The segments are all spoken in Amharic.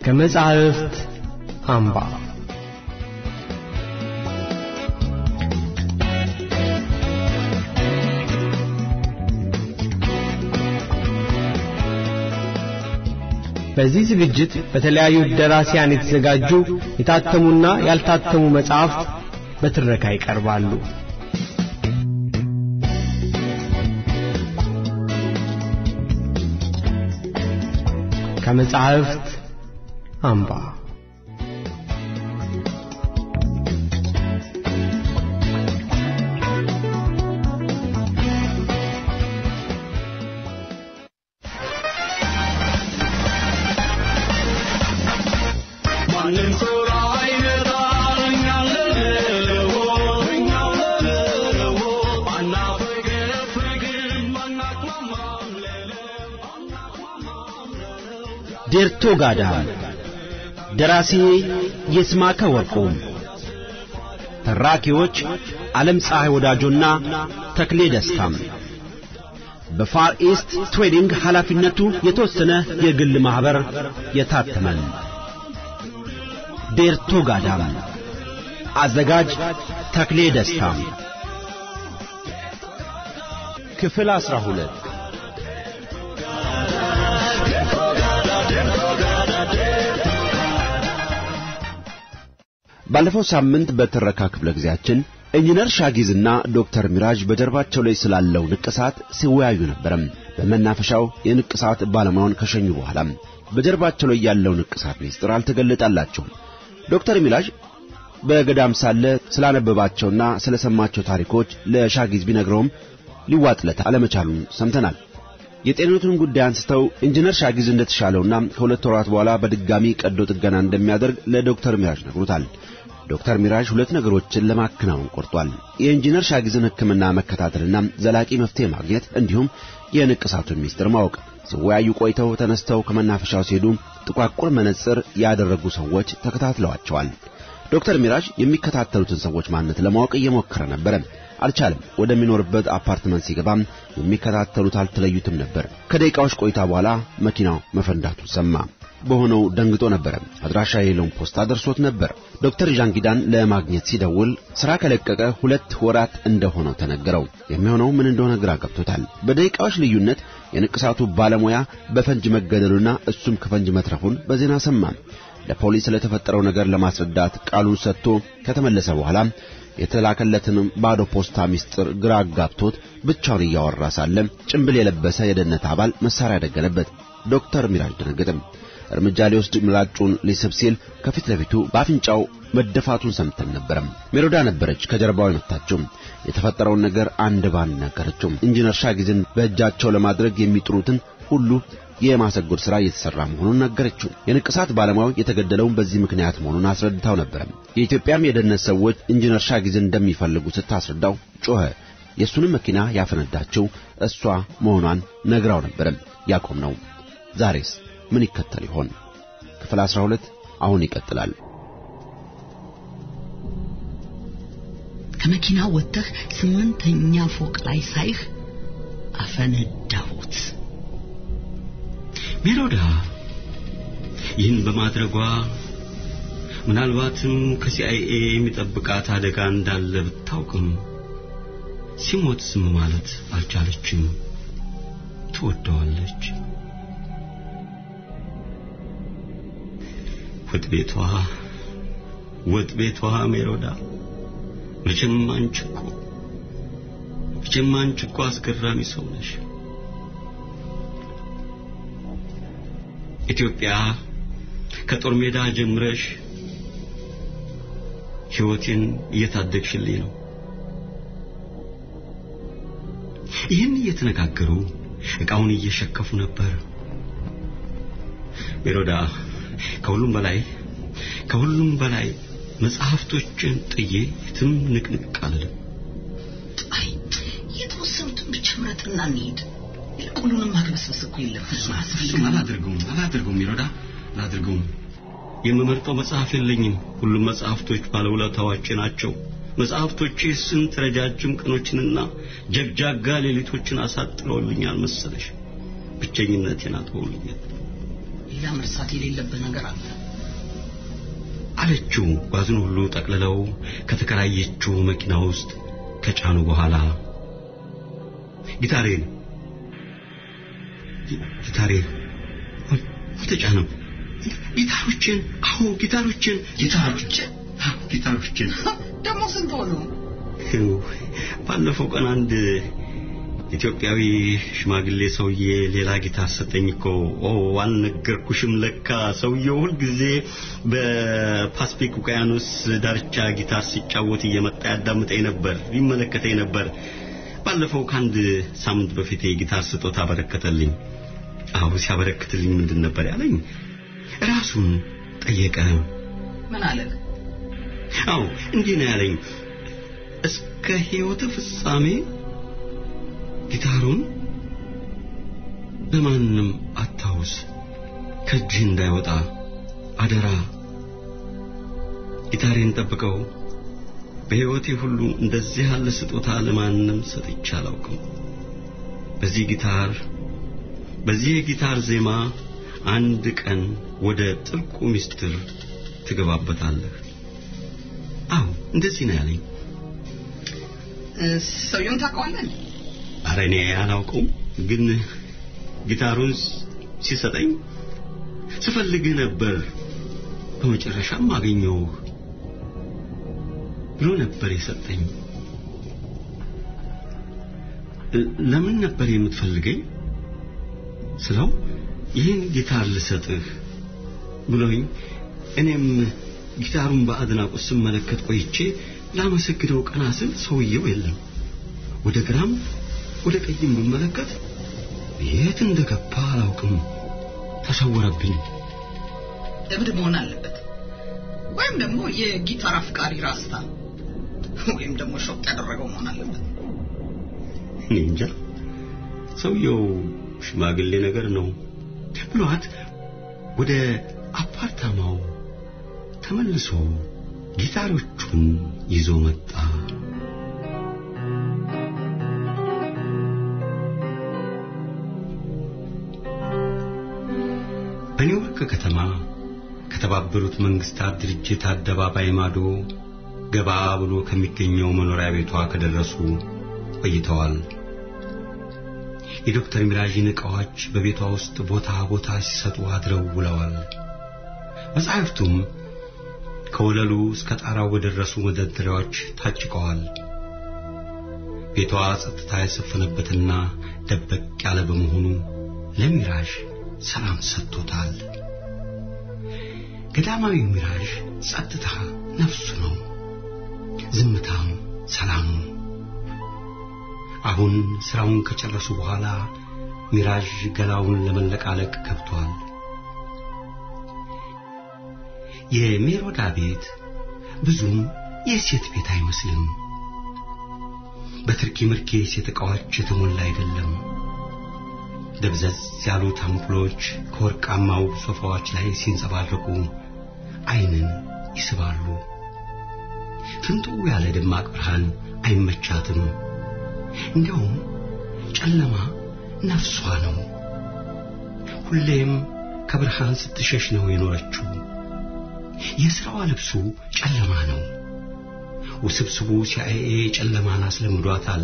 ከመጻሕፍት አምባ በዚህ ዝግጅት በተለያዩ ደራሲያን የተዘጋጁ የታተሙና ያልታተሙ መጻሕፍት በትረካ ይቀርባሉ። ከመጻሕፍት አምባ ዴርቶ ጋዳ ደራሲ ይስማከ ወርቁ ተራኪዎች ዓለም ፀሐይ ወዳጆና ተክሌ ደስታም በፋር ኢስት ትሬዲንግ ኃላፊነቱ የተወሰነ የግል ማኅበር የታተመን ዴርቶ ጋዳም አዘጋጅ ተክሌ ደስታም ክፍል አስራ ሁለት ባለፈው ሳምንት በትረካ ክፍለ ጊዜያችን ኢንጂነር ሻጊዝና ዶክተር ሚራጅ በጀርባቸው ላይ ስላለው ንቅሳት ሲወያዩ ነበረም። በመናፈሻው የንቅሳት ባለሙያውን ከሸኙ በኋላ በጀርባቸው ላይ ያለው ንቅሳት ሚስጥር አልተገለጠላቸውም። ዶክተር ሚራጅ በገዳም ሳለ ስላነበባቸውና ስለሰማቸው ታሪኮች ለሻጊዝ ቢነግረውም ሊዋጥለት አለመቻሉን ሰምተናል። የጤንነቱን ጉዳይ አንስተው ኢንጂነር ሻጊዝ እንደተሻለውና ከሁለት ወራት በኋላ በድጋሚ ቀዶ ጥገና እንደሚያደርግ ለዶክተር ሚራጅ ነግሮታል። ዶክተር ሚራጅ ሁለት ነገሮችን ለማከናወን ቆርጧል። የኢንጂነር ሻጊዝን ሕክምና መከታተልና ዘላቂ መፍትሄ ማግኘት እንዲሁም የንቅሳቱን ሚስጥር ማወቅ። ሲወያዩ ቆይተው ተነስተው ከመናፈሻው ሲሄዱ ጥቋቁር መነጽር ያደረጉ ሰዎች ተከታትለዋቸዋል። ዶክተር ሚራጅ የሚከታተሉትን ሰዎች ማንነት ለማወቅ እየሞከረ ነበረ። አልቻለም። ወደሚኖርበት አፓርትመንት ሲገባም የሚከታተሉት አልተለዩትም ነበር። ከደቂቃዎች ቆይታ በኋላ መኪናው መፈንዳቱን ሰማ። በሆነው ደንግጦ ነበረ። አድራሻ የሌለውን ፖስታ ደርሶት ነበር። ዶክተር ዣንጊዳን ለማግኘት ሲደውል ሥራ ከለቀቀ ሁለት ወራት እንደሆነው ተነገረው። የሚሆነው ምን እንደሆነ ግራ ገብቶታል። በደቂቃዎች ልዩነት የንቅሳቱ ባለሙያ በፈንጅ መገደሉና እሱም ከፈንጅ መትረፉን በዜና ሰማ። ለፖሊስ ስለተፈጠረው ነገር ለማስረዳት ቃሉን ሰጥቶ ከተመለሰ በኋላ የተላከለትንም ባዶ ፖስታ ሚስጥር ግራ አጋብቶት ብቻውን እያወራ ሳለ ጭንብል የለበሰ የደህንነት አባል መሳሪያ ደገነበት። ዶክተር ሚራጅ ደነገጠም። እርምጃ ሊወስድ ምላጩን ሊስብ ሲል ከፊት ለፊቱ በአፍንጫው መደፋቱን ሰምተን ነበረም። ሜሮዳ ነበረች ከጀርባው የመታችው። የተፈጠረውን ነገር አንድ ባንድ ነገረችው። ኢንጂነር ሻጊዝን በእጃቸው ለማድረግ የሚጥሩትን ሁሉ የማሰጎድ ሥራ እየተሠራ መሆኑን ነገረችው። የንቅሳት ባለሙያው የተገደለውን በዚህ ምክንያት መሆኑን አስረድታው ነበረ። የኢትዮጵያም የደህንነት ሰዎች ኢንጂነር ሻጊዝን እንደሚፈልጉ ስታስረዳው ጮኸ። የእሱንም መኪና ያፈነዳችው እሷ መሆኗን ነግራው ነበረ። ያቆም ነው። ዛሬስ ምን ይከተል ይሆን? ክፍል 12 አሁን ይቀጥላል። ከመኪና ወጥተህ ስምንተኛ ፎቅ ላይ ሳይህ አፈነዳሁት። ሜሮዳ ይህን በማድረጓ ምናልባትም ከሲአይኤ የሚጠብቃት አደጋ እንዳለ ብታውቅም ሲሞት ዝም ማለት አልቻለችም። ትወደዋለች። ወጥ ቤቷ ወጥ ቤቷ ሜሮዳ መቼም አንቺ እኮ መቼም አንቺ እኮ አስገራሚ ሰው ነሽ። ኢትዮጵያ ከጦር ሜዳ ጀምረሽ ሕይወቴን እየታደግሽልኝ ነው። ይህን እየተነጋገሩ ዕቃውን እየሸከፉ ነበር። ሜሮዳ ከሁሉም በላይ ከሁሉም በላይ መጽሐፍቶችን ጥዬ የትም ንቅንቅ አልልም። አይ የተወሰኑትን ብቻ ምረጥና እንሂድ። ሁሉንም ማግበስበስ እኮ የለብንም። እሱም አላደርገውም አላደርገውም ሜሮዳ አላደርገውም። የምመርጠው መጽሐፍ የለኝም። ሁሉም መጽሐፍቶች ባለውለታዎቼ ናቸው። መጽሐፍቶቼ ስንት ረጃጅም ቀኖችንና ጀግጃጋ ሌሊቶችን አሳጥረውልኛል መሰለሽ። ብቸኝነቴን አጥበውልኛል። ሌላ መርሳት የሌለብህ ነገር አለ። አለችው። ጓዙን ሁሉ ጠቅልለው ከተከራየችው መኪና ውስጥ ከጫኑ በኋላ ጊታሬን ጊታሬን አልተጫነም። ጊታሮችን፣ አዎ ጊታሮችን፣ ጊታሮችን አዎ ጊታሮችን። ደግሞ ስንት ሆኑ? ባለፈው ቀን አንድ ኢትዮጵያዊ ሽማግሌ ሰውዬ ሌላ ጊታር ሰጠኝ እኮ። ኦ አልነገርኩሽም። ለካ ሰውየው ሁልጊዜ በፓስፊክ ውቅያኖስ ዳርቻ ጊታር ሲጫወት እየመጣ ያዳምጠኝ ነበር፣ ይመለከተኝ ነበር። ባለፈው ከአንድ ሳምንት በፊት የጊታር ስጦታ አበረከተልኝ። አዎ ሲያበረክትልኝ ምንድን ነበር ያለኝ? ራሱን ጠየቀ። ምን አለ? አዎ እንዲህ ነው ያለኝ፣ እስከ ሕይወት ፍጻሜ ጊታሩን ለማንም አታውስ፣ ከእጅህ እንዳይወጣ አደራ። ጊታሬን ጠብቀው። በሕይወቴ ሁሉ እንደዚህ ያለ ስጦታ ለማንም ሰጥቼ አላውቅም። በዚህ ጊታር በዚህ የጊታር ዜማ አንድ ቀን ወደ ጥልቁ ምስጢር ትገባበታለህ። አዎ እንደዚህ ነው ያለኝ። ሰውየውን ታውቀዋለህ? ኧረ እኔ አላውቀውም፣ ግን ጊታሩን ሲሰጠኝ ስፈልግህ ነበር፣ በመጨረሻም አገኘሁህ ብሎ ነበር የሰጠኝ። ለምን ነበር የምትፈልገኝ ስለው ይህን ጊታር ልሰጥህ ብሎኝ እኔም ጊታሩን በአድናቆት ስመለከት ቆይቼ ላመሰግነው ቀና ስል ሰውየው የለም። ወደ ግራም ወደ ቀይም ብመለከት የት እንደገባ አላውቅም፣ ተሰወረብኝ። እብድ መሆን አለበት፣ ወይም ደግሞ የጊታር አፍቃሪ ራስታ፣ ወይም ደግሞ ሾቅ ያደረገው መሆን አለበት። እኔ እንጃ። ሰውየው ሽማግሌ ነገር ነው ብሏት ወደ አፓርታማው ተመልሶ ጊታሮቹን ይዞ መጣ። በኒውዮርክ ከተማ ከተባበሩት መንግስታት ድርጅት አደባባይ ማዶ ገባ ብሎ ከሚገኘው መኖሪያ ቤቷ ከደረሱ ቆይተዋል። የዶክተር ሚራዥን ዕቃዎች በቤቷ ውስጥ ቦታ ቦታ ሲሰጡ አድረው ውለዋል። መጻሕፍቱም ከወለሉ እስከ ጣራው በደረሱ መደርደሪያዎች ታጭቀዋል። ቤቷ ጸጥታ የሰፈነበትና ደበቅ ያለ በመሆኑ ለሚራዥ ሰላም ሰጥቶታል። ገዳማዊው ሚራዥ ጸጥታ ነፍሱ ነው፣ ዝምታም ሰላሙ። አሁን ስራውን ከጨረሱ በኋላ ሚራዥ ገላውን ለመለቃለቅ ገብቷል። የሜሮዳ ቤት ብዙም የሴት ቤት አይመስልም። በትርኪ ምርኪ የሴት ዕቃዎች የተሞላ አይደለም። ደብዘዝ ያሉት አምፖሎች ከወርቃማው ሶፋዎች ላይ ሲንጸባረቁ ዓይንን ይስባሉ። ፍንጥው ያለ ደማቅ ብርሃን አይመቻትም። እንዲያውም ጨለማ ነፍሷ ነው። ሁሌም ከብርሃን ስትሸሽ ነው የኖረችው። የሥራዋ ልብሱ ጨለማ ነው። ውስብስቡ ሲአይኤ ጨለማን አስለምዷታል።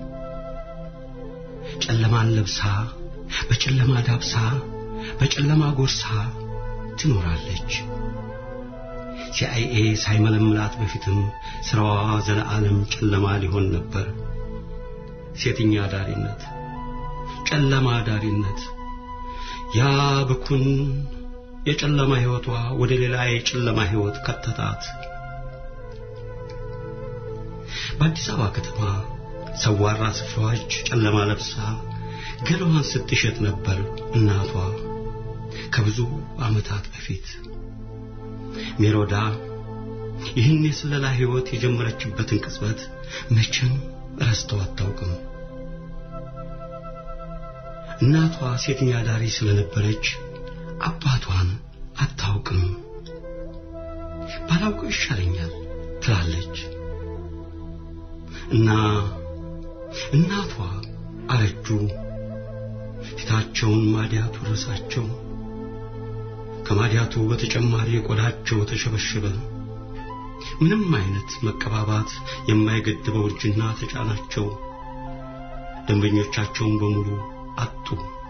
ጨለማን ለብሳ በጨለማ ዳብሳ በጨለማ ጎርሳ ትኖራለች። ሲአይኤ ሳይመለምላት በፊትም ስራዋ ዘለዓለም ጨለማ ሊሆን ነበር። ሴትኛ ዳሪነት፣ ጨለማ ዳሪነት፣ ያ ብኩን የጨለማ ሕይወቷ ወደ ሌላ የጨለማ ሕይወት ከተታት። በአዲስ አበባ ከተማ ሰዋራ ስፍራዎች ጨለማ ለብሳ ገላዋን ስትሸጥ ነበር እናቷ ከብዙ ዓመታት በፊት። ሜሮዳ ይህን የስለላ ሕይወት የጀመረችበትን ቅጽበት መቼም ረስተው አታውቅም። እናቷ ሴተኛ ዳሪ ስለነበረች አባቷን አታውቅም። ባላውቀው ይሻለኛል ትላለች እና እናቷ አረጁ። ፊታቸውን ማዲያቱ ረሳቸው። ከማዲያቱ በተጨማሪ ቆዳቸው ተሸበሸበ። ምንም አይነት መቀባባት የማይገድበው እርጅና ተጫናቸው። ደንበኞቻቸውን በሙሉ አጡ።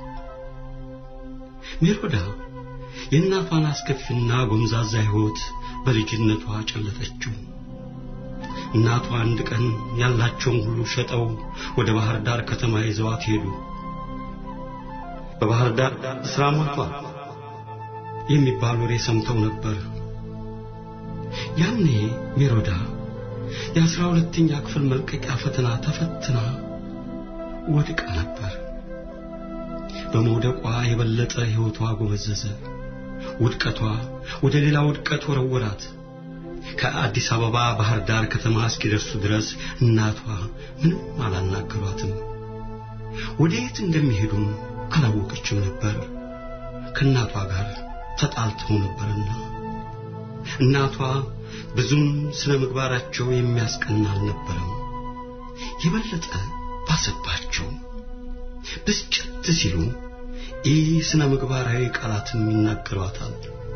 ሜሮዳ የእናቷን አስከፊና ጎምዛዛ ሕይወት በልጅነቷ ጨለጠችው። እናቷ አንድ ቀን ያላቸውን ሁሉ ሸጠው ወደ ባህር ዳር ከተማ ይዘዋት ሄዱ። በባህር ዳር ስራ ሞልቷል የሚባል ወሬ ሰምተው ነበር። ያኔ ሜሮዳ የአስራ ሁለተኛ ክፍል መልቀቂያ ፈተና ተፈትና ወድቃ ነበር። በመውደቋ የበለጠ ሕይወቷ ጎበዘዘ። ውድቀቷ ወደ ሌላ ውድቀት ወረወራት። ከአዲስ አበባ ባህር ዳር ከተማ እስኪደርሱ ድረስ እናቷ ምንም አላናገሯትም። ወደ የት እንደሚሄዱም አላወቀችም ነበር። ከእናቷ ጋር ተጣልተው ነበርና እናቷ ብዙም ስነ ምግባራቸው የሚያስቀና አልነበረም። የበለጠ ባሰባቸው። ብስጭት ሲሉ ይህ ስነ ምግባራዊ ቃላትም ይናገሯታል።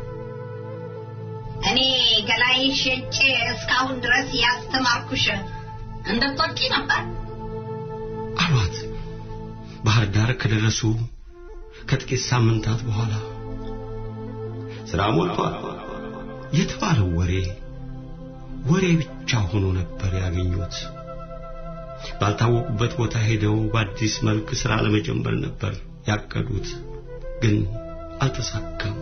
እኔ ገላይ ሸጬ እስካሁን ድረስ ያስተማርኩሽ እንድትወጪ ነበር አሏት። ባህር ዳር ከደረሱ ከጥቂት ሳምንታት በኋላ ስራ ሞልቷል የተባለው ወሬ ወሬ ብቻ ሆኖ ነበር ያገኙት። ባልታወቁበት ቦታ ሄደው በአዲስ መልክ ስራ ለመጀመር ነበር ያቀዱት፣ ግን አልተሳካም።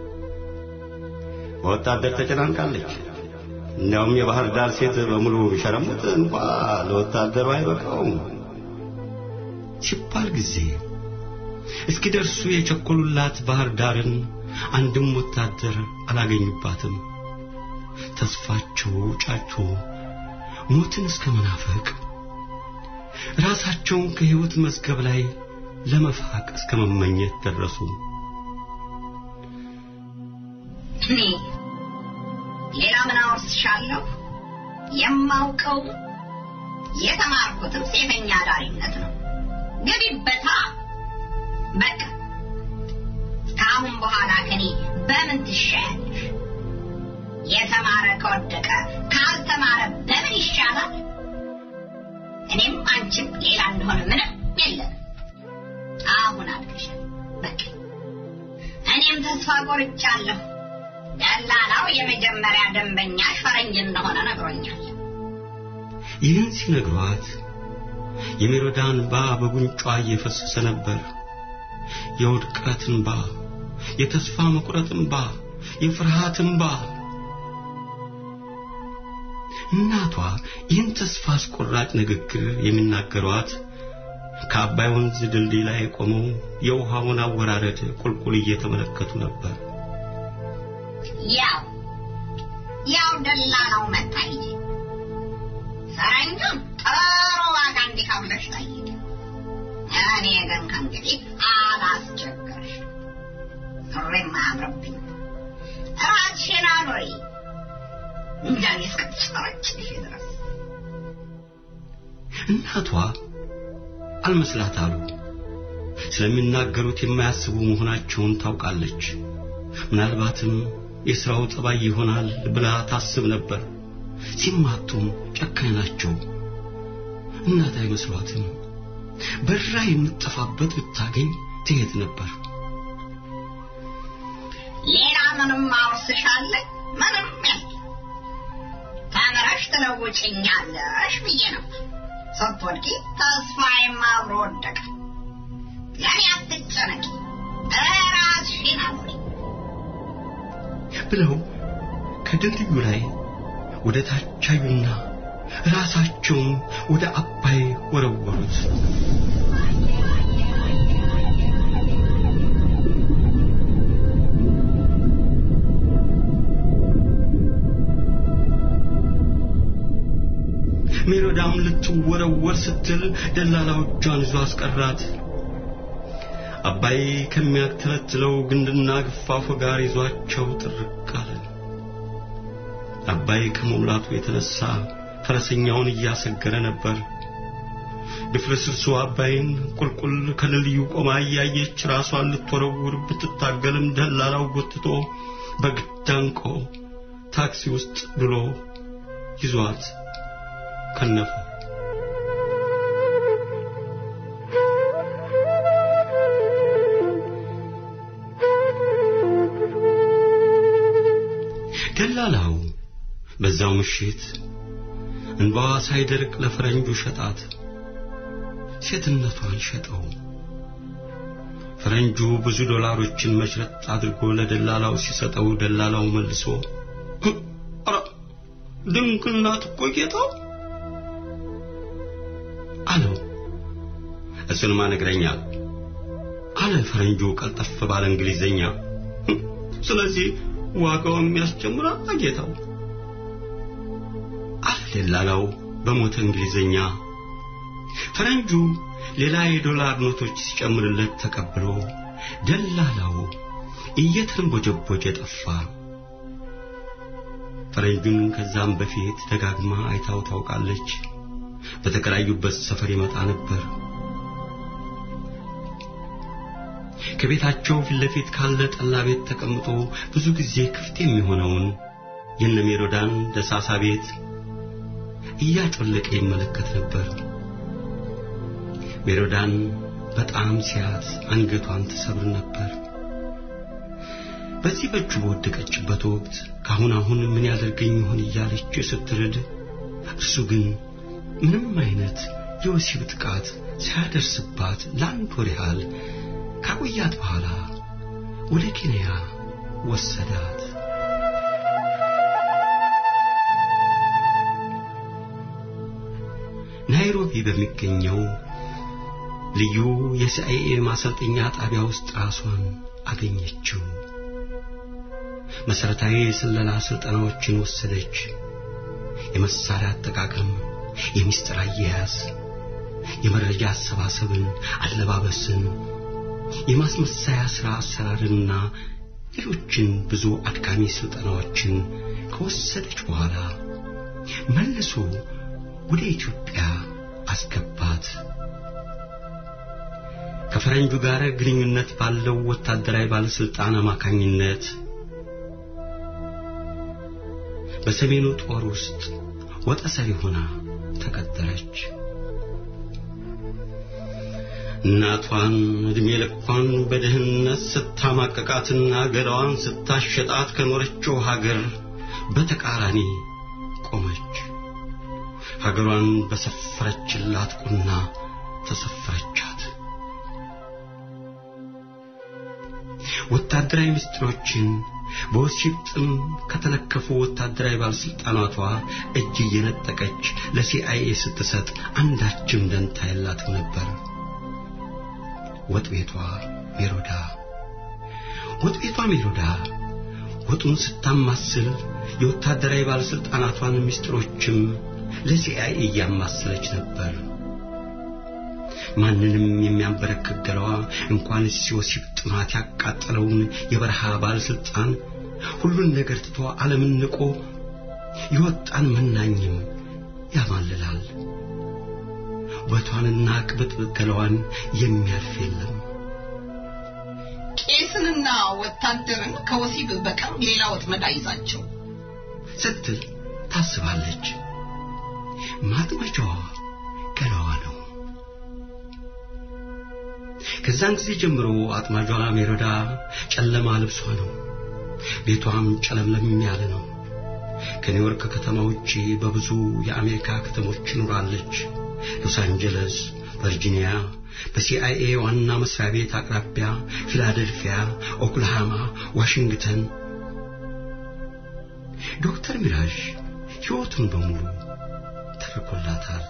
በወታደር ተጨናንቃለች። እንዲያውም የባህር ዳር ሴት በሙሉ ሸረሙት እንኳ ለወታደሩ አይበቃውም ሲባል ጊዜ እስኪደርሱ የቸኮሉላት ባህር ዳርን አንድም ወታደር አላገኙባትም። ተስፋቸው ጫቾ ሞትን እስከ መናፈቅ ራሳቸውን ከሕይወት መዝገብ ላይ ለመፋቅ እስከ መመኘት ደረሱ። እኔ ሌላ ምን አወርስሻለሁ? የማውቀው የተማርኩትም ሴተኛ አዳሪነት ነው። ገቢበታ በቃ ከአሁን በኋላ ከኔ በምን ትሻያለሽ? የተማረ ከወደቀ ካልተማረ በምን ይሻላል? እኔም አንቺም ሌላ እንደሆነ ምንም የለም። አሁን አድገሻል። በቃ እኔም ተስፋ ቆርጫለሁ። ደላላው የመጀመሪያ ደንበኛሽ ፈረንጅ እንደሆነ ነግሮኛል። ይህን ሲነግሯት የሜሮዳ እንባ በጉንጯ እየፈሰሰ ነበር። የውድቀት እንባ፣ የተስፋ መቁረጥ እንባ፣ የፍርሃት እንባ። እናቷ ይህን ተስፋ አስቆራጭ ንግግር የሚናገሯት ከአባይ ወንዝ ድልድይ ላይ ቆመው የውሃውን አወራረድ ቁልቁል እየተመለከቱ ነበር። ያው ያው ደላላው መጣ ሂጂ። ፈረንጁን ጥሩ ዋጋ እንዲከፍልሽ ጠይቂ። እኔ ግን ከእንግዲህ አላስቸግርሽ። ሱሪም አያምርብኝ። ራስሽን አኑሪ እንዳኔ እስክትጨረጭሽ ድረስ እናቷ አልመስላት አሉ። ስለሚናገሩት የማያስቡ መሆናቸውን ታውቃለች። ምናልባትም የሥራው ጠባይ ይሆናል ብላ ታስብ ነበር። ሲማቱም ጨካኝ ናቸው። እናት አይመስሏትም። በራ የምትጠፋበት ብታገኝ ትሄድ ነበር። ሌላ ምንም አውርስሻለሁ? ምንም የለም። ተምረሽ ትለውጭኛለሽ ብዬ ነበር። ስትወድቂ ተስፋዬም አብሮ ወደቀ። ለእኔ አትጨነቂ፣ ራስሽን አኑሪ። ብለው ከድልድዩ ላይ ወደ ታች አዩና ራሳቸውን ወደ አባይ ወረወሩት። ሜሮዳም ልትወረወር ስትል ደላላው እጇን ይዞ አስቀራት። አባይ ከሚያተለትለው ግንድና ግፋፉ ጋር ይዟቸው ጥርቅ አለ። አባይ ከመሙላቱ የተነሳ ፈረሰኛውን እያሰገረ ነበር። ድፍርስርሱ አባይን ቁልቁል ከልልዩ ቆማ እያየች ራሷን ልትወረውር ብትታገልም ደላላው ጎትቶ በግድ አንቆ ታክሲ ውስጥ ድሎ ይዟት ከነፈ። ደላላው በዛው ምሽት እንባዋ ሳይደርቅ ለፈረንጁ ሸጣት። ሴትነቷን ሸጠው። ፈረንጁ ብዙ ዶላሮችን መሽረጥ አድርጎ ለደላላው ሲሰጠው ደላላው መልሶ ኧረ ድንግል ናት እኮ ጌታው አለው። እሱንማ ነግረኛል አለ ፈረንጁ ቀልጠፍ ባለ እንግሊዘኛ። ስለዚህ ዋጋው የሚያስጨምራል ጌታው አለ ደላላው በሞተ እንግሊዘኛ። ፈረንጁ ሌላ የዶላር ኖቶች ሲጨምርለት ተቀብሎ ደላላው እየተንቦጀቦጀ ጠፋ። ፈረንጁን ከዛም በፊት ደጋግማ አይታው ታውቃለች። በተከራዩበት ሰፈር ይመጣ ነበር። ከቤታቸው ፊት ለፊት ካለ ጠላ ቤት ተቀምጦ ብዙ ጊዜ ክፍት የሚሆነውን የነ ሜሮዳን ደሳሳ ቤት እያጮለቀ ይመለከት ነበር። ሜሮዳን በጣም ሲያት አንገቷን ትሰብር ነበር። በዚህ በእጁ በወደቀችበት ወቅት ካሁን አሁን ምን ያደርገኝ ይሆን እያለች ስትርድ፣ እርሱ ግን ምንም አይነት የወሲብ ጥቃት ሳያደርስባት ለአንድ ወር ያህል ካቆያት በኋላ ወደ ኬንያ ወሰዳት። ናይሮቢ በሚገኘው ልዩ የሲአይኤ ማሰልጠኛ ጣቢያ ውስጥ ራሷን አገኘችው። መሰረታዊ የስለላ ስልጠናዎችን ወሰደች። የመሳሪያ አጠቃቀም፣ የሚስጥር አያያዝ፣ የመረጃ አሰባሰብን፣ አለባበስን፣ የማስመሰያ ሥራ አሰራርንና ሌሎችን ብዙ አድካሚ ስልጠናዎችን ከወሰደች በኋላ መልሶ ወደ ኢትዮጵያ አስገባት። ከፈረንጁ ጋር ግንኙነት ባለው ወታደራዊ ባለስልጣን አማካኝነት በሰሜኑ ጦር ውስጥ ወጠሰሪ ሆና ተቀጠረች። እናቷን ዕድሜ ልኳን በድህነት ስታማቀቃትና ገላዋን ስታሸጣት ከኖረችው ሀገር በተቃራኒ ቆመች። ሀገሯን በሰፈረችላት ቁና ተሰፈረቻት። ወታደራዊ ምስጢሮችን በወሲብ ጥም ከተለከፉ ወታደራዊ ባለስልጣናቷ እጅ እየነጠቀች ለሲአይኤ ስትሰጥ አንዳችም ደንታ የላትም ነበር። ወጥ ቤቷ ሜሮዳ ወጥ ቤቷ ሜሮዳ ወጡን ስታማስል የወታደራዊ ባለስልጣናቷን ምስጢሮችም ለሲአይኤ እያማሰለች ነበር። ማንንም የሚያንበረክክ ገላዋ እንኳንስ የወሲብ ጥማት ያቃጠለውን የበረሃ ባለስልጣን ሁሉን ነገር ትቶ ዓለምን ንቆ የወጣን መናኝም ያማልላል። ውበቷንና ቅብጥብጥ ገላዋን የሚያልፍ የለም። ቄስንና ወታደርን ከወሲብ በቀር ሌላ ወጥመድ አይዛቸው ስትል ታስባለች። ማጥመጃዋ ገላዋ ነው። ከዛን ጊዜ ጀምሮ አጥማጇ ሜሮዳ ጨለማ ልብሷ ነው። ቤቷም ጨለምለም ያለ ነው። ከኒውዮርክ ከተማ ውጪ በብዙ የአሜሪካ ከተሞች ኖራለች። ሎስ አንጀለስ፣ ቨርጂኒያ፣ በሲአይኤ ዋና መስሪያ ቤት አቅራቢያ ፊላደልፊያ፣ ኦክላሃማ፣ ዋሽንግተን። ዶክተር ሚራዥ ሕይወቱን በሙሉ ተርኮላታል።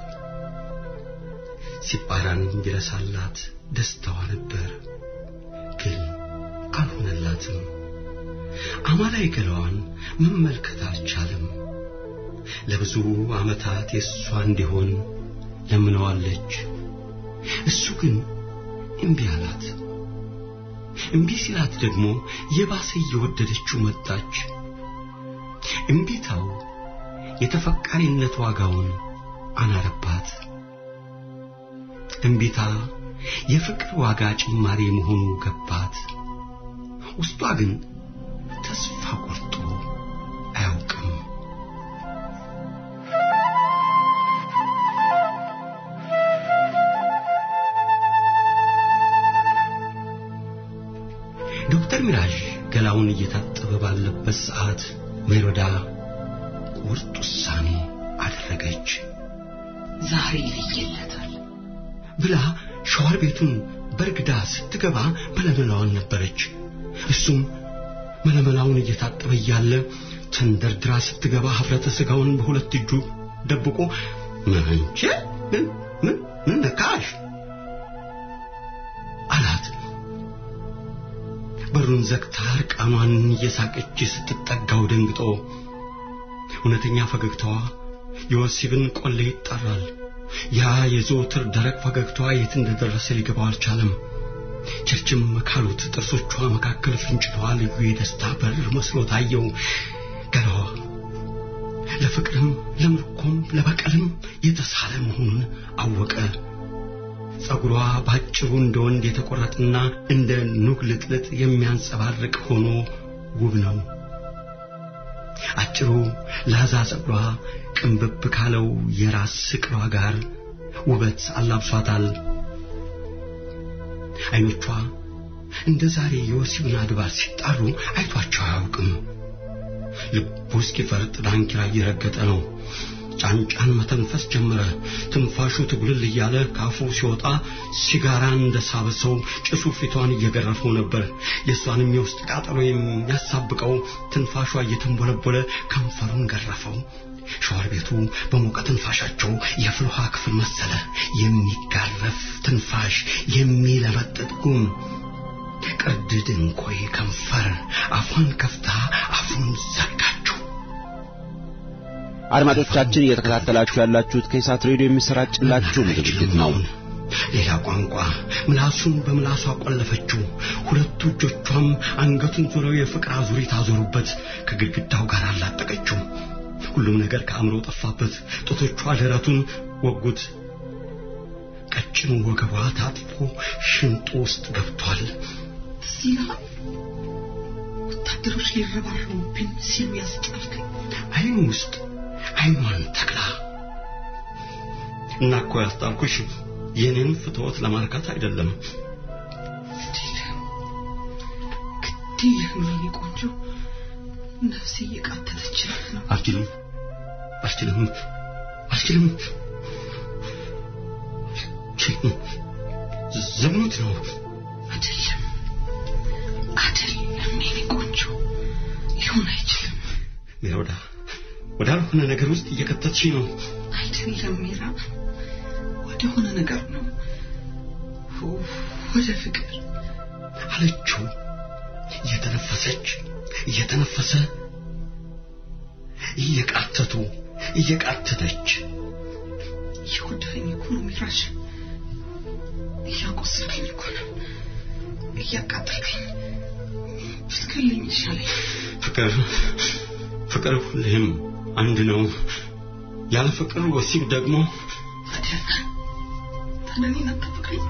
ሲጳራን ቢረሳላት ደስታዋ ነበር፣ ግን አልሆነላትም። አማላይ ገላዋን መመልከት አልቻለም። ለብዙ ዓመታት የእሷ እንዲሆን ለምነዋለች። እሱ ግን እምቢ አላት። እምቢ ሲላት ደግሞ የባሰ እየወደደችው መጣች። እምቢታው የተፈቃሪነት ዋጋውን አናረባት። እምቢታ የፍቅር ዋጋ ጭማሪ መሆኑ ገባት። ውስጧ ግን ተስፋ ቆርጦ አያውቅም። ዶክተር ሚራዥ ገላውን እየታጠበ ባለበት ሰዓት ሜሮዳ ቁርጥ ውሳኔ አደረገች። ዛሬ ይለየለታል ብላ ሻወር ቤቱን በርግዳ ስትገባ መለመላዋን ነበረች። እሱም መለመላውን እየታጠበ እያለ ተንደርድራ ስትገባ ኅፍረተ ሥጋውን በሁለት እጁ ደብቆ መንቼ ምን ምን ምን ነካሽ አላት። በሩን ዘግታ እርቃኗን እየሳቀች ስትጠጋው ደንግጦ እውነተኛ ፈገግታዋ የወሲብን ቆሌ ይጣራል። ያ የዘወትር ደረቅ ፈገግታዋ የት እንደደረሰ ሊገባው አልቻለም። ቸርችም ካሉት ጥርሶቿ መካከል ፍንጭቷ ልዩ የደስታ በር መስሎ ታየው። ገላዋ ለፍቅርም ለምርኮም ለበቀልም የተሳለ መሆኑን አወቀ። ጸጉሯ ባጭሩ እንደ ወንድ የተቆረጠና እንደ ኑግ ልጥልጥ የሚያንጸባርቅ ሆኖ ውብ ነው። አጭሩ ላዛ ጸጉሯ ቅንብብ ካለው የራስ ስቅሏ ጋር ውበት አላብሷታል። አይኖቿ እንደ ዛሬ የወሲብን አድባር ሲጣሩ አይቷቸው አያውቅም። ልቡ እስኪፈርጥ ዳንኪራ እየረገጠ ነው። ጫንጫን መተንፈስ ጀመረ። ትንፋሹ ትጉልል እያለ ካፉ ሲወጣ ሲጋራ እንደሳበ ሰው ጭሱ ፊቷን እየገረፈው ነበር። የእሷንም የውስጥ ቃጠሎ የሚያሳብቀው ትንፋሿ እየተንቦለቦለ ከንፈሩን ገረፈው። ሻወር ቤቱ በሞቀ ትንፋሻቸው የፍል ውሃ ክፍል መሰለ። የሚጋረፍ ትንፋሽ፣ የሚለመጥጥ ጉም፣ ቅርድድ እንኮይ ከንፈር አፏን ከፍታ አፉን ዘጋችው። አድማጮቻችን እየተከታተላችሁ ያላችሁት ከኢሳት ሬዲዮ የሚሰራጭላችሁ ዝግጅት ነው። ሌላ ቋንቋ ምላሱን በምላሷ ቆለፈችው። ሁለቱ እጆቿም አንገቱን ዞረው የፍቅር አዙሪት አዞሩበት። ከግድግዳው ጋር አላጠቀችው። ሁሉም ነገር ከአእምሮ ጠፋበት። ጦቶቿ ደረቱን ወጉት። ቀጭኑ ወገቧ ታጥፎ ሽንጡ ውስጥ ገብቷል። እዚህ ይልሃል ወታደሮች ሊረባረቡብኝ ሲሉ ያስጨልከኝ አይኑ ውስጥ አይኗን ተክላ እና እኮ ያስጣልኩሽ የኔን ፍትወት ለማርካት አይደለም። ግድ የለም የኔ ቆንጆ ነፍሴ እየቃተተች ነው አልችልም፣ አልችልም፣ አልችልም። አልችልም። ዝሙት ነው። አይደለም አይደለም የኔ ቆንጆ ሊሆን አይችልም ሜሮዳ ወዳልሆነ ነገር ውስጥ እየከተትሽ ነው። አይደለም ሜራ ወደ ሆነ ነገር ነው ወደ ፍቅር አለችው እየተነፈሰች እየተነፈሰ እየቃተቱ እየቃተተች እየጎዳኝ እኮ ነው ሚራሽ እያቆሰልከኝ እኮ ነው እያቃጠልከኝ ብትገለኝ ይሻለኝ ፍቅር ፍቅር ሁሌም አንድ ነው። ያለ ፍቅር ወሲብ ደግሞ ታዲያ ታዲያ እኔን አታፈቅረኝ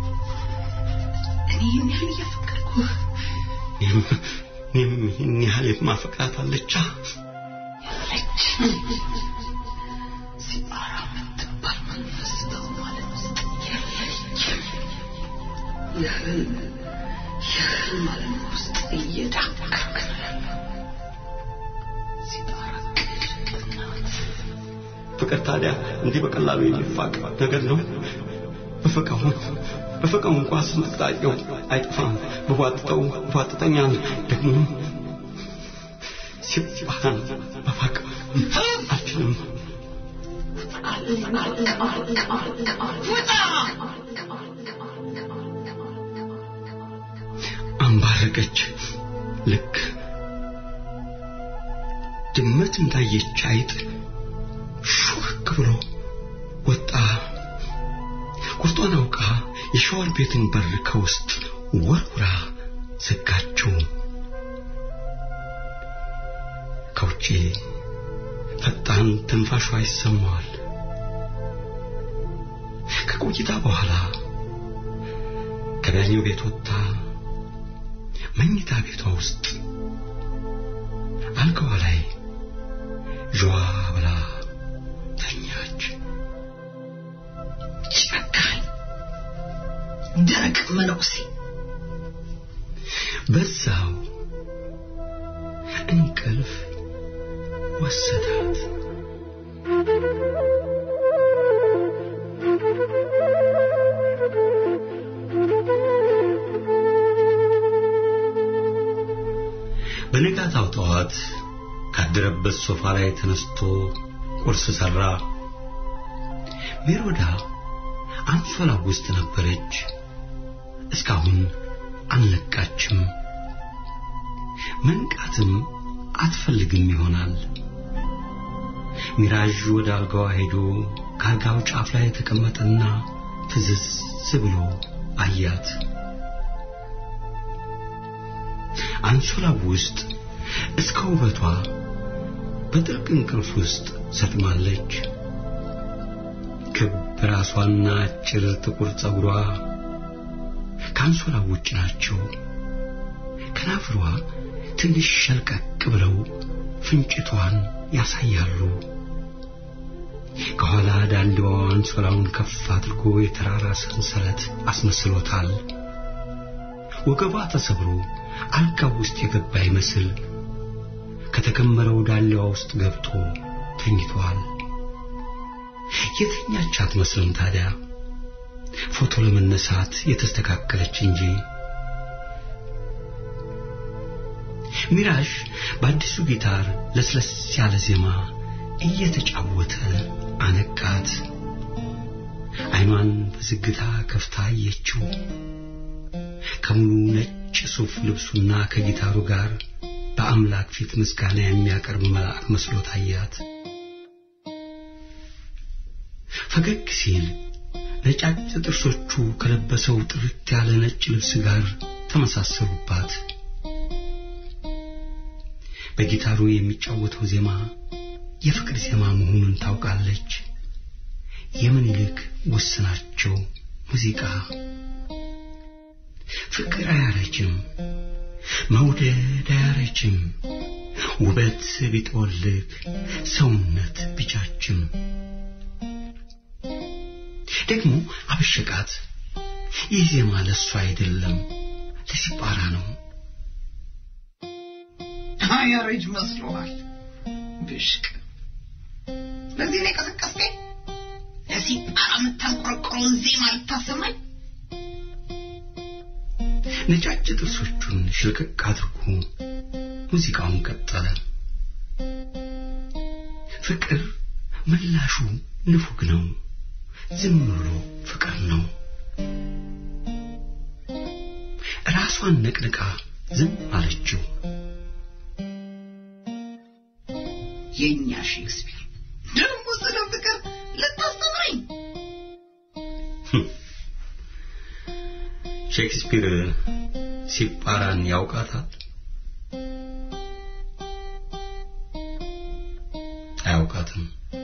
እኔ ይህን ያህል እያፈቀርኩ እኔም እኔም ይህን ያህል የማፈቅራት አለቻ ያለች ሲጣራ የምትባል መንፈስ በማለት ውስጥ ያለች የህልም የህልም ዓለም ውስጥ እየዳከርክ ነው ያለው ሲጣራ ቅድቅ ናት ፍቅር ታዲያ እንዲህ በቀላሉ የሚፋቅ ነገር ነው? በፈቃው በፈቃው እንኳ ስንጥቅጣቄው አይጠፋም። በቧጥጠው ቧጥጠኛል ደግሞ ሲባህን በፋቅ አልችልም። አንባረቀች። ልክ ድመት እንዳየች አይጥ ሹክ ብሎ ወጣ። ቁርጧን አውቃ የሻወር ቤትን በር ከውስጥ ወርውራ ዘጋችው። ከውጪ ፈጣን ትንፋሿ ይሰማዋል። ከቆይታ በኋላ ከዳኛው ቤት ወጥታ መኝታ ቤቷ ውስጥ አልጋዋ ላይ ዥዋ ብላ ተኛች። ጨካኝ ደረቅ መነኩሴ በዛው እንቅልፍ ወሰዳት። በነጋታው ጠዋት ካደረበት ሶፋ ላይ ተነስቶ ቁርስ ሰራ። ሜሮዳ አንሶላ ውስጥ ነበረች። እስካሁን አልነቃችም። መንቃትም አትፈልግም ይሆናል። ሚራዥ ወደ አልጋዋ ሄዶ ከአልጋው ጫፍ ላይ ተቀመጠና ፍዝዝ ብሎ አያት። አንሶላው ውስጥ እስከ ውበቷ በጥልቅ እንቅልፍ ውስጥ ሰጥማለች። ክብ ራሷና አጭር ጥቁር ጸጉሯ ከአንሶላው ውጭ ናቸው። ከናፍሯ ትንሽ ሸልቀቅ ብለው ፍንጭቷን ያሳያሉ። ከኋላ ዳንዲዋ አንሶላውን ከፍ አድርጎ የተራራ ሰንሰለት አስመስሎታል። ወገቧ ተሰብሮ አልጋው ውስጥ የገባ ይመስል ከተከመረው ዳሌዋ ውስጥ ገብቶ ተኝቷል። የተኛች አትመስልም ታዲያ ፎቶ ለመነሳት የተስተካከለች እንጂ። ሚራዥ በአዲሱ ጊታር ለስለስ ያለ ዜማ እየተጫወተ አነቃት። አይኗን በዝግታ ከፍታ አየችው። ከሙሉ ነጭ ሱፍ ልብሱና ከጊታሩ ጋር በአምላክ ፊት ምስጋና የሚያቀርብ መልአክ መስሎ ታያት። ፈገግ ሲል ነጫጭ ጥርሶቹ ከለበሰው ጥርት ያለ ነጭ ልብስ ጋር ተመሳሰሉባት። በጊታሩ የሚጫወተው ዜማ የፍቅር ዜማ መሆኑን ታውቃለች። የምኒልክ ውስናቸው ሙዚቃ ፍቅር አያረጅም፣ መውደድ አያረጅም፣ ውበት ቢጠወልግ ሰውነት ቢጃጅም። ደግሞ አበሸቃት። ይህ ዜማ ለእሱ አይደለም ለሲጳራ ነው። አያረጅ መስሎሃል? ብሽቅ ለዚህ ነው የቀሰቀስከኝ? ለሲጳራ የምታንቆረቆረውን ዜማ ልታሰማኝ? ነጫጭ ጥርሶቹን ሽልቅቅ አድርጎ ሙዚቃውን ቀጠለ። ፍቅር ምላሹ ንፉግ ነው። ዝም ብሎ ፍቅር ነው። ራሷን ነቅንቃ ዝም አለችው። የእኛ ሼክስፒር ደግሞ ስለ ፍቅር ልታስተምረኝ? ሼክስፒር ሲጳራን ያውቃታል? አያውቃትም።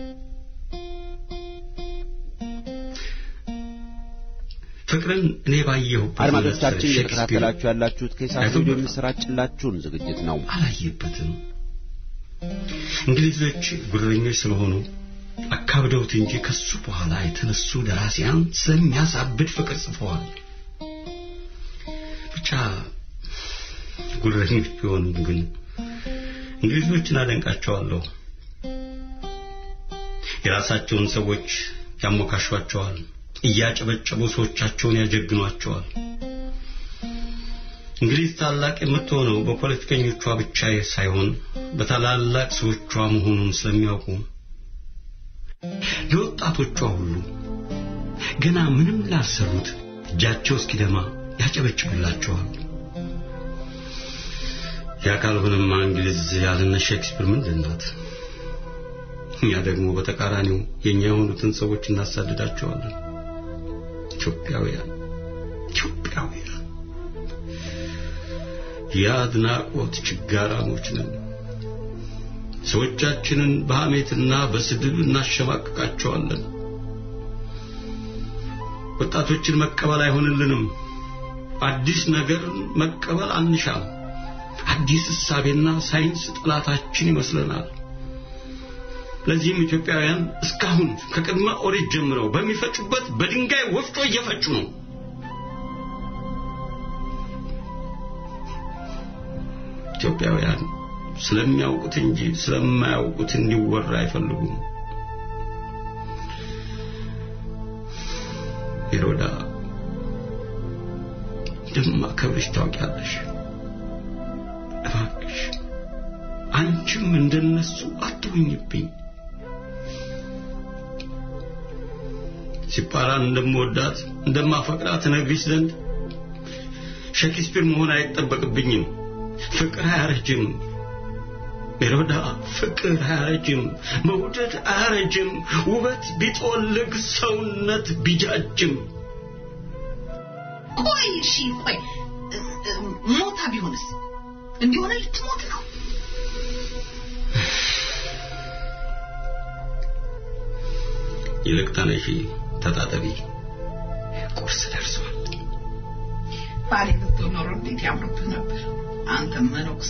ፍቅርን እኔ ባየሁበት አድማጮቻችን ሼክስፒር እየተከታተላችሁ ያላችሁት ከኢሳት ሬዲዮ አይቶበታል። የሚሰራጭላችሁን ዝግጅት ነው። አላየበትም። እንግሊዞች ጉረኞች ስለሆኑ አካብደውት እንጂ ከሱ በኋላ የተነሱ ደራሲያን ስለሚያሳብድ ፍቅር ጽፈዋል። ብቻ ጉረኞች ቢሆኑም ግን እንግሊዞችን አደንቃቸዋለሁ። የራሳቸውን ሰዎች ያሞካሿቸዋል፣ እያጨበጨቡ ሰዎቻቸውን ያጀግኗቸዋል። እንግሊዝ ታላቅ የምትሆነው በፖለቲከኞቿ ብቻ ሳይሆን በታላላቅ ሰዎቿ መሆኑን ስለሚያውቁ ለወጣቶቿ ሁሉ ገና ምንም ላልሰሩት እጃቸው እስኪደማ ያጨበጭቡላቸዋል። ያ ካልሆነማ እንግሊዝ ያለነ ሼክስፒር ምንድን ናት? እኛ ደግሞ በተቃራኒው የኛ የሆኑትን ሰዎች እናሳድዳቸዋለን። ኢትዮጵያውያን ኢትዮጵያውያን የአድናቆት ችጋራሞች ነን። ሰዎቻችንን በሐሜትና በስድብ እናሸማቅቃቸዋለን። ወጣቶችን መቀበል አይሆንልንም። አዲስ ነገር መቀበል አንሻም። አዲስ እሳቤና ሳይንስ ጠላታችን ይመስለናል። ለዚህም ኢትዮጵያውያን እስካሁን ከቅድመ ኦሪት ጀምረው በሚፈጩበት በድንጋይ ወፍጮ እየፈጩ ነው። ኢትዮጵያውያን ስለሚያውቁት እንጂ ስለማያውቁት እንዲወራ አይፈልጉም። ሄሮዳ እንደማከብርሽ ታውቂያለሽ። እባክሽ አንቺም እንደነሱ አትሁኝብኝ። ሲፓራን እንደምወዳት እንደማፈቅራት ነግሪሽ ዘንድ ሼክስፒር መሆን አይጠበቅብኝም። ፍቅር አያረጅም። ሜሮዳ ፍቅር አያረጅም። መውደድ አያረጅም። ውበት ቢጦልግ ሰውነት ቢጃጅም ቆይ እሺ ቆይ እ- እ- ሞታ ቢሆንስ እንዲሆነ ልትሞት ነው ይልቅ ተነሺ፣ ተጣጠቢ። ቁርስ ደርሷል። ባሌ ብትሆን ኖሮ እንዴት ያምርብህ ነበር አንተም መነኩሴ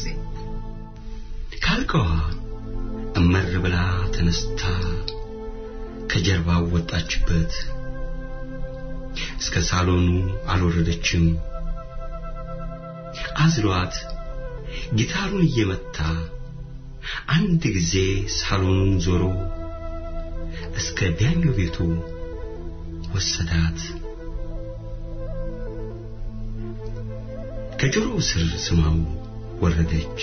ካልከዋ እመር ብላ ተነስታ ከጀርባው ወጣችበት። እስከ ሳሎኑ አልወረደችም። አዝሏት ጊታሩን እየመታ አንድ ጊዜ ሳሎኑን ዞሮ እስከ ቢያኞ ቤቱ ወሰዳት። ከጆሮው ስር ስማው ወረደች።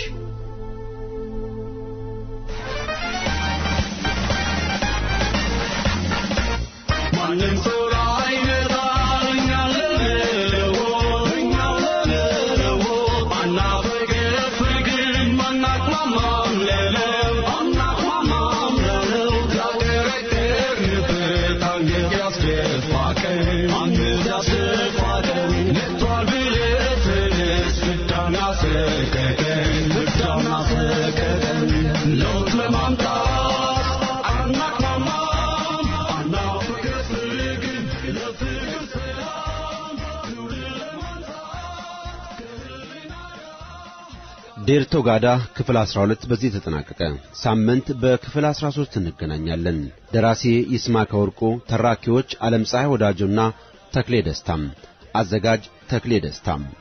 ማንም ሰው አይነካን እኛ ለነው እኛ ለነው አናፈቅር ፍቅርን ማናቅማማም ለለው አናቅማማም ለለው ያቀረቀርንበት አንገት ያስደፋቀን አንገት ያስደፋቀን መጥቷል ብለህ ተነስ ፍዳና ሰቀቀን ፍዳና ሰቀቀን ለውጥ ለማምጣት አናቅማማም አናፍቅር ፍቅርን ለፍቅር ሰላም ትውልድ ለማንሳት ዴርቶ ጋዳ ክፍል 12 በዚህ ተጠናቀቀ። ሳምንት በክፍል 13 እንገናኛለን። ደራሲ ይስማዕከ ወርቁ፣ ተራኪዎች ዓለም ፀሐይ ወዳጆና ተክሌ ደስታም፣ አዘጋጅ ተክሌ ደስታም